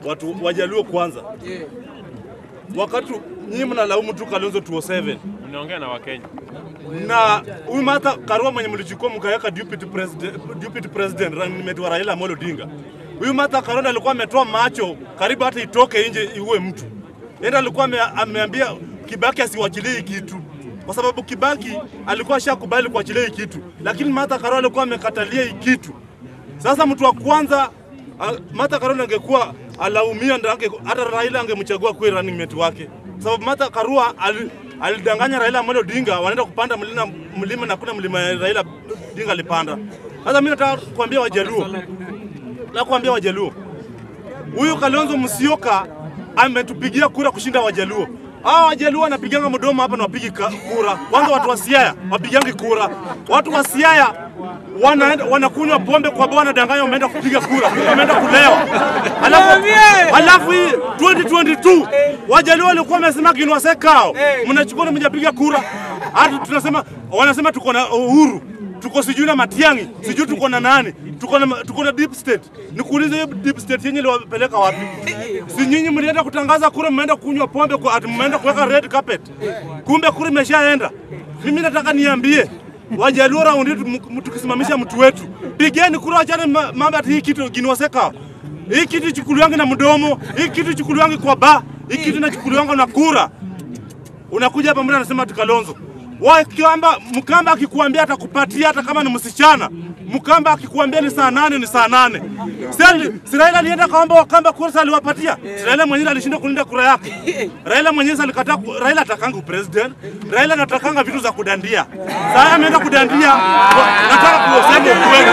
watu wajaluo kwanza, wakati nyinyi mnalaumu tu Kalonzo 207 Mnaongea na Wakenya. na huyu Martha Karua mwenye mlichukua mkaweka deputy president, deputy president running mate wa Raila Amolo Odinga. Huyu Martha Karua ndiye alikuwa ametoa macho karibu hata itoke nje iue mtu. Yeye alikuwa ame, ameambia Kibaki asiwachilie hii kitu kwa sababu Kibaki alikuwa ashakubali kuachilia hii kitu, lakini Martha Karua alikuwa amekatalia hii kitu. Sasa mtu wa kwanza a- Martha Karua angekuwa alaumia, ndio ange- hata Raila angemchagua kuwa running mate wake, kwa sababu Martha Karua ali- alidanganya Raila Amolo Odinga wanaenda kupanda mlima, mlima na kuna mlima ya Raila Odinga alipanda. Sasa mimi nataka kuambia Wajaluo, na kuambia Wajaluo, huyu Kalonzo Musyoka ametupigia kura kushinda Wajaluo. Hawa Wajaluo wanapiganga mdomo hapa na wapigi ka- kura. Kwanza watu wa Siaya wapigangi kura. Watu wa Siaya wanaenda wanakunywa pombe kwa bwana danganya, wameenda kupiga kura, kumbe wameenda kulewa. Alafu alafu hii 2022 Wajaluo walikuwa wamesema kinwase kao, mnachukua na mjapiga kura. Hata tunasema wanasema tuko na uhuru tuko sijui na Matiang'i, sijui tuko na nani, tuko na tuko na deep state. Nikuulize hiyo deep state yenye iliwapeleka wapi? Si nyinyi mlienda kutangaza kura, mmeenda kunywa pombe, kwa ati mmeenda kuweka red carpet, kumbe kura imeshaenda. Mimi nataka niambie Wajaluo raundi hii tum- tukisimamisha mtu wetu, pigeni kura, achane ma- mambo ati hii kitu ginwaseka. Hii kitu chukuliwangi na mdomo, hii kitu chukuliwangi kwa ba, hii kitu inachukuliwanga na kura unakuja hapa mbona anasema ati Kalonzo Wakamba, Mkamba akikuambia atakupatia hata kama ni msichana. Mkamba akikuambia ni saa nane ni saa nane. Sasa si Raila alienda kaomba Wakamba kura sasa aliwapatia. Si Raila mwenyewe alishinda kulinda kura yake. Raila mwenyewe alikataa ku- Raila atakanga president. Raila anatakanga vitu za kudandia. Sasa ameenda kudandia. Nataka kuosema ukweli.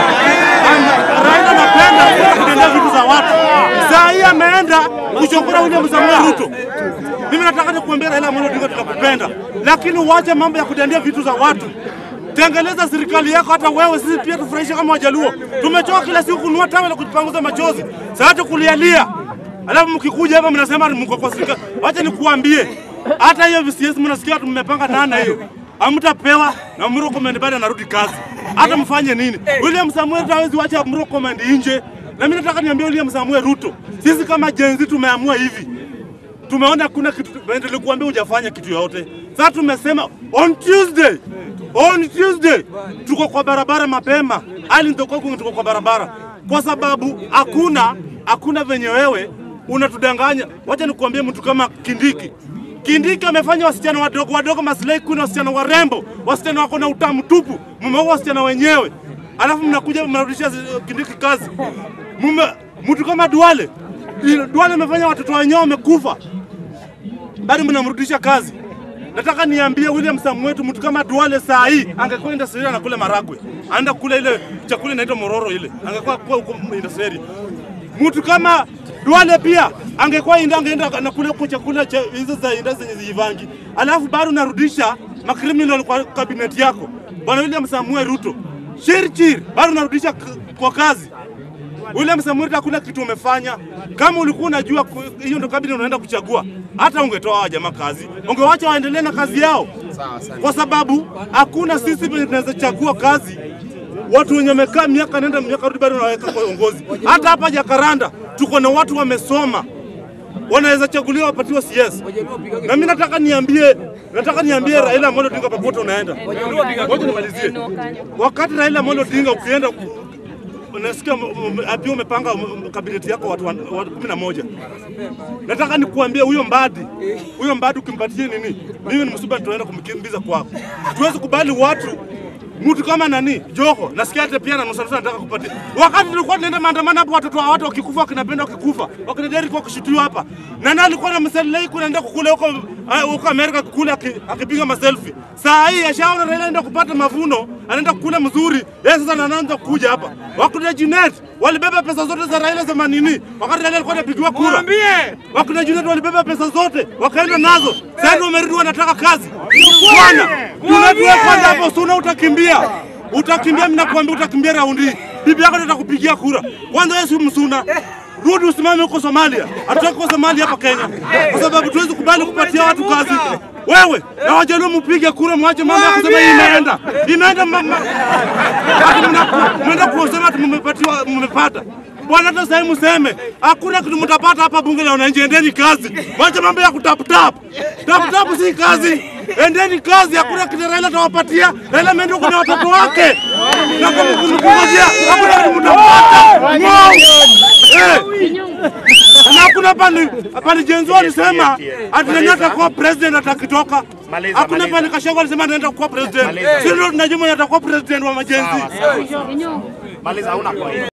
Ana- Raila anapenda kudandia vitu za watu. Sasa hii ameenda kuchokora William Samoei Ruto. Mimi nataka nikuambia Raila Amolo Odinga tunakupenda, lakini uache mambo ya kudandia vitu za watu. Tengeneza serikali yako, hata wewe sisi pia tufurahishe kama Wajaluo. Tumechoka kila siku kununua tawe la kujipanguza machozi, sasa kulialia, alafu mkikuja hapa mnasema mko kwa serikali. Wacha nikuambie, hata hiyo VCS mnasikia watu mmepanga nana hiyo hamtapewa na Murkomen bado anarudi kazi. Hata mfanye nini? William Samuel Ruto hawezi wacha Murkomen nje. Na mimi nataka niambie William Samuel Ruto, sisi kama Gen Z tumeamua hivi tumeona kuna kitu nilikuambia hujafanya kitu yoyote. Sasa tumesema on Tuesday, on Tuesday tuko kwa barabara mapema, ali ndoko tuko kwa barabara, kwa sababu hakuna hakuna venye wewe unatudanganya. Wacha nikuambie mtu kama Kindiki Kindiki amefanya wasichana wadogo wadogo maslahi kuna wasichana warembo, wasichana wako na utamu tupu, mumeua wasichana wenyewe, alafu mnakuja mnarudisha zi- Kindiki kazi. Mume mtu kama Duale Duale amefanya watoto wenyewe wamekufa, bado mnamrudisha kazi. Nataka niambie William Samuel wetu, mtu kama Duale saa hii angekuwa industry anakula maragwe, anaenda kula ile chakula inaitwa mororo ile, angekuwa kwa huko industry. Mtu kama Duale pia angekuwa inda angeenda anakula huko chakula cha hizo za inda zenye zivangi, alafu bado narudisha makriminal kwa kabineti yako bwana William Samuel Ruto, chirchir bado narudisha k- kwa kazi William Samuel Ruto hakuna kitu umefanya. Kama ulikuwa unajua ku- hiyo ndo kabila unaenda kuchagua, hata ungetoa hawa jamaa kazi, ungewacha waendelee na kazi yao, kwa sababu hakuna sisi venye tunaweza chagua kazi watu wenye wamekaa miaka nenda miaka rudi bado wanaweka kwa uongozi. Hata hapa Jakaranda tuko na watu wamesoma wanaweza chaguliwa wapatiwa CS. Na mimi nataka niambie, nataka niambie Raila Amolo Odinga popote unaenda. Ngoja nimalizie. Wakati Raila Amolo Odinga ukienda unasikia m- m- pia umepanga m- kabineti yako watu wan- watu kumi na moja. Nataka nikuambie huyo Mbadi, huyo Mbadi ukimpatie nini, mimi ni msuba, tunaenda kumkimbiza kwako. Tuwezi kubali watu mtu kama nani Joho, nasikia hata pia na nusu nusu anataka kupatia. Wakati tulikuwa tunaenda maandamano hapo, watoto wa watu wakikufa, wakinapenda wakikufa, wakina Derrick wakishutiwa hapa, na nani alikuwa na mselei kunaenda kukula huko ah, huko Amerika kukula aki- akipiga maselfie. Saa hii ashaona Raila anaenda kupata mavuno, anaenda kukula mzuri, yeye sasa anaanza kuja hapa. Wakina Junet walibeba pesa zote za Raila za manini, wakati Raila alikuwa anapigiwa kura. Wakina Junet walibeba pesa zote wakaenda nazo, sasa ndio wamerudi wanataka kazi. Bwana, Junet wewe kwanza hapo suna utakimbia. Utakimbia, mimi nakwambia utakimbia raundi hii. Bibi yako ndio atakupigia kura. Kwanza wewe si msuna. Rudi usimame huko Somalia. Hatutaki kwa Somalia hapa Kenya. Kwa sababu tuwezi kubali kupatia watu kazi. Wewe na Wajaluo mpige kura, mwache mambo ya kusema hii imeenda. Imeenda mama. Ati mna- Mnaenda kusema ati mmepatiwa mmepata. Bwana, hata sasa mseme hakuna kitu mtapata hapa bunge la wananchi. Endeni kazi, wacha mambo ya kutap tap. Tap tap si kazi, endeni kazi. Hakuna kitu Raila atawapatia. Raila ameenda kuna watoto wake na kama kumkungojea, hakuna kitu mtapata. Wow. Eh. Na hakuna pale pale Jenzo alisema ati nani atakuwa president atakitoka. Maliza, Hakuna maliza. pale Kashago alisema anaenda kuwa president. Maliza. Sisi ndio tunajua mwenye atakuwa president wa majenzi. Maliza, hauna point.